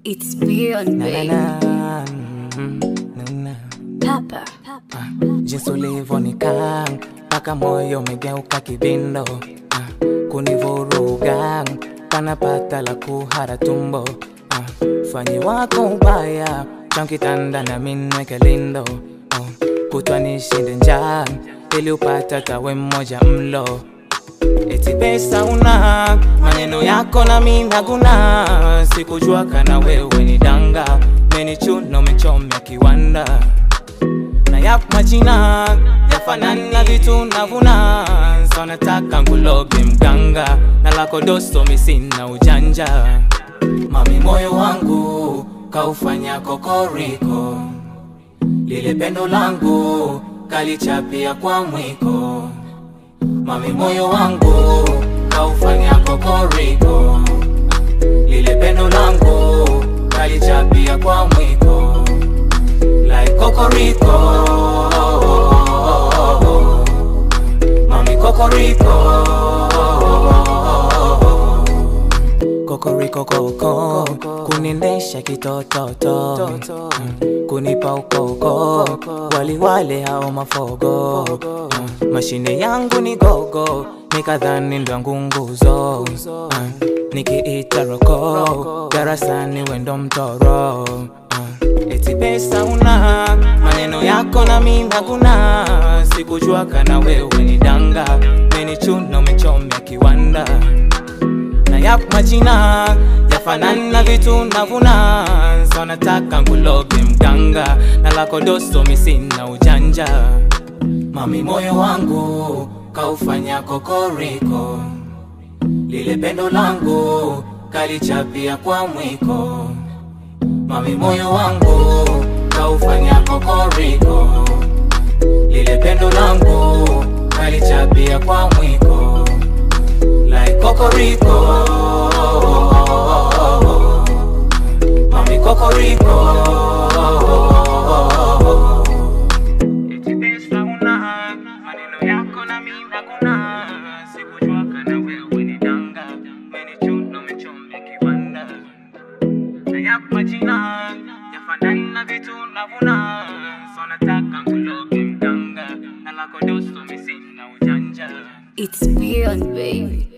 It's beyond Na, na, babe. na, mm, na, na. Papa. jinsi ulivonikaa mpaka moyo umegeuka kibindo ah, kunivuruga kanapata la kuhara tumbo ah, fanyi wako ubaya chankitanda na minweke lindo oh, kutwa nishinde njaa ili upata tawe mmoja mlo eti pesa una maneno yako na minaguna sikujua kana wewe ni danga menichuna umechomya kiwanda na yapo majina yafanana vitu navuna so nataka nguloge mganga na lako dosto misina ujanja mami moyo wangu kaufanya kokoriko lile pendo langu kalichapia kwa mwiko mami moyo wangu kaufanya kokoriko lile pendo langu kalichapia kwa mwiko like kokoriko mami kokoriko kokoriko koko kunendesha kitototo Mm, kunipa ukoko waliwale hao mafogo Mm, mashine yangu ni gogo nikadhani ndwangu nguzo Mm, nikiita roko darasani wendo mtoro Mm, eti pesa una maneno yako na minaguna sikujua kana wewe ni danga menichuna umechomya kiwanda na yapo majina yafanana vitu navuna so nataka nguloge mganga na lako dosto misina ujanja mami moyo wangu kaufanya kokoriko lile pendo langu kalichapia kwa mwiko mami moyo wangu kaufanya kokoriko lile pendo langu kalichapia kwa mwiko like kokoriko mami kokoriko Eti pesa una, maneno yako na mimi hakuna. Sikujua kana wewe ni danga, umenichuna umechomya kiwanda. Na yapo majina yafanana vitu navuna, so nataka nguloge mganga na lako dosto misina ujanja. It's beyond babe.